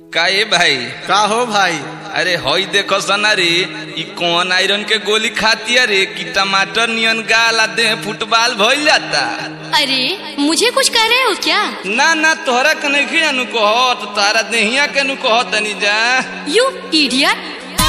का ए भाई का हो भाई अरे हई देखो सनारी ई कौन आयरन के गोली खाती रे कि टमाटर नियन गाल आ देह फुटबॉल भइल जाता अरे मुझे कुछ कह रहे हो क्या ना ना तोहरा के नहीं अनु कहत तारा देहिया के नु कहत तनी जा यू इडियट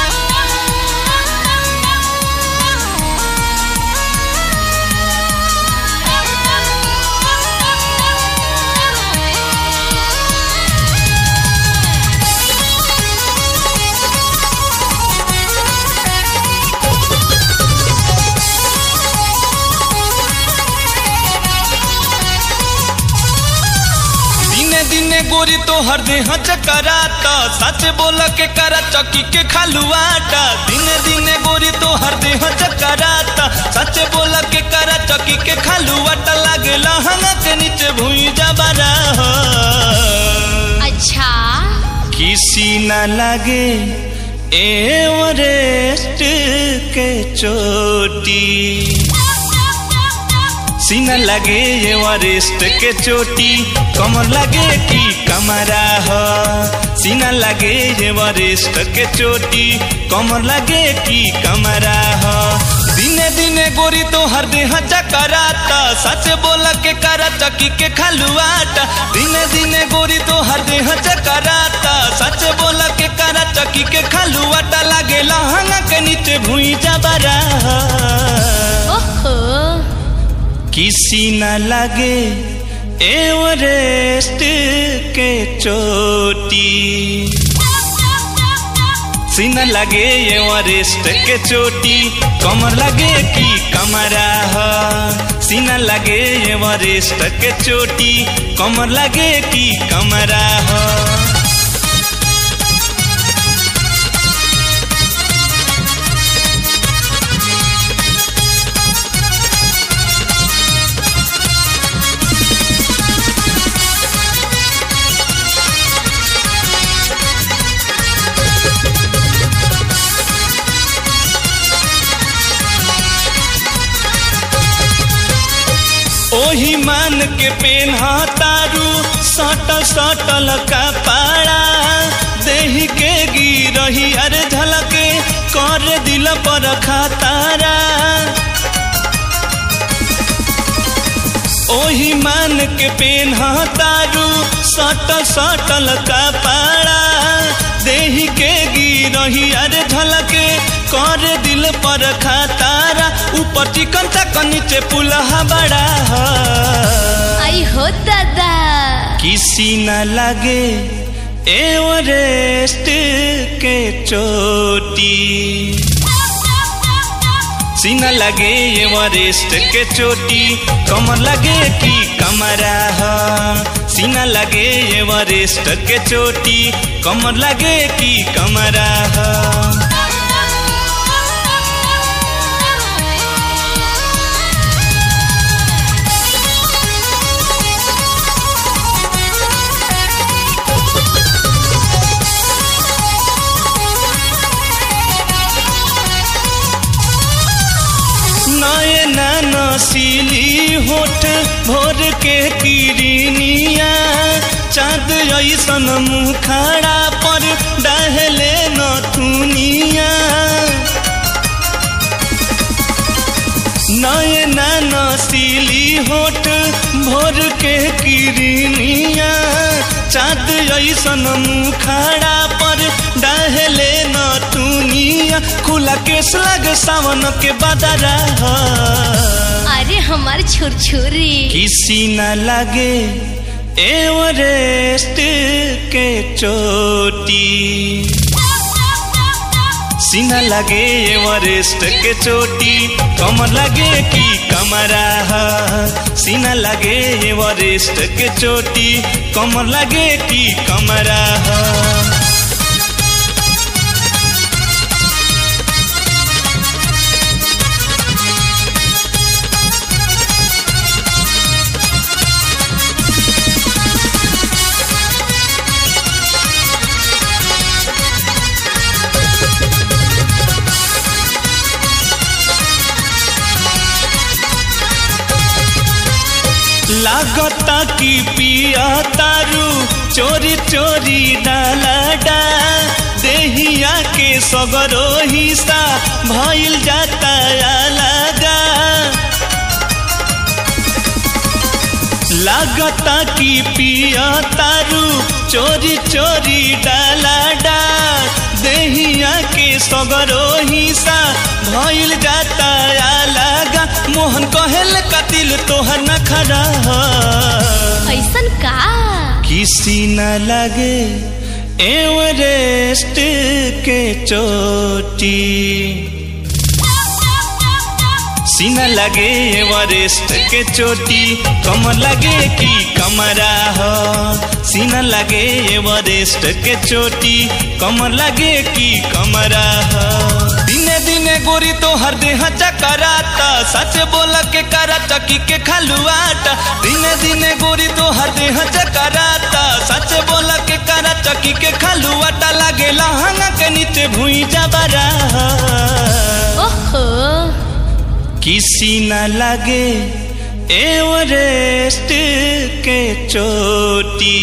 दिने दिने गोरी तो हर देह चकराता सच बोल के करा चकी के खालुआटा दिने दिने गोरी तो हर देह चकराता सच बोल के करा चकी के खालुआटा लागे लहंगा के नीचे भूई जबरा हो अच्छा किसी न लगे एवरेस्ट के चोटी सीना लगे एवरेस्ट के चोटी कमर लगे कि कमरा हो सीना लगे एवरेस्ट के चोटी कमर लगे कि कमरा हो दिने दिने गोरी तो हर देह चकराता सच बोल के करा चकी के खालुआटा दिने दिने गोरी तो हर देह चकराता सच बोल के करा चकी के खालुआटा लागे लहंगा के नीचे भूई जबरा ओहो किसी न लगे एवरेस्ट के चोटी सीना लगे एवरेस्ट के चोटी कमर लगे कि कमरा हो सीना लगे एवरेस्ट के चोटी कमर लगे कि कमरा हो ओही मान के पेन तारू सटल सटल का पाड़ा देही के गिरही अरे झलके कर दिल पर खातारा ओही मान के पेन तारू सटल सटल का पाड़ा देही के गिरही अरे झलके कर दिल पर खातारा ऊपर चिकन तक नीचे पुलहा बड़ा हो आई हो दादा किसी न लगे एवरेस्ट के चोटी सीना लगे एवरेस्ट के चोटी कमर लगे कि कमरा हो सीना लगे एवरेस्ट के चोटी कमर लगे कि कमरा हो नए नसीली होठ भोर के किरनिया चाँद ऐसन मुखड़ा पर डहले नथुनिया नए नसीली होठ भोर के किरनिया चाँद ऐसन मुखड़ा पर डहले नथुनिया खुला केस लग सावन के बदरा हो अरे हमार छुरछुरी किसी न लगे एवरेस्ट के चोटी सीना लगे एवरेस्ट के चोटी कमर लगे कि कमरा हो सीना लगे एवरेस्ट के चोटी कमर लगे कि कमरा हो लागता कि पिया तारू चोरी चोरी डाला डा देहिया के सगरो हिस्सा भइल जाता अलगा लागता कि पिया तारू चोरी चोरी डाला डा देहिया के सगरो हिस्सा भइल जाता अलगा मोहन कहेल कतिल तोहर न खड़ा ऐसन का किसी न लगे एवरेस्ट के चोटी सीना लगे एवरेस्ट के चोटी कमर लगे कि कमरा हो सीना लगे एवरेस्ट के चोटी कमर लगे कि कमरा हो दिने दिने गोरी तो हर देह चकराता सच बोल के करा चकी के खलुआटा दिने दिने गोरी तो हर देह चकराता सच बोल के करा चकी के खलुआटा लागे लहंगा के नीचे भूई जबरा ओहो किसी न लगे एवरेस्ट के चोटी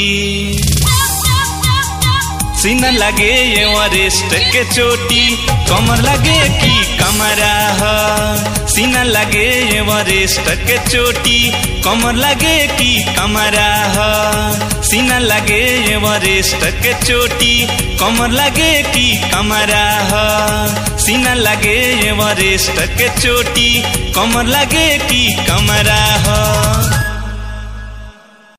सीना लगे एवरेस्ट के चोटी कमर लगे कि कमरा ह सीना लगे एवरेस्ट के चोटी कमर लगे कि कमरा ह सीना लगे एवरेस्ट के चोटी कमर लगे कि कमरा ह सीना लगे एवरेस्ट के चोटी कमर लगे कि कमरा ह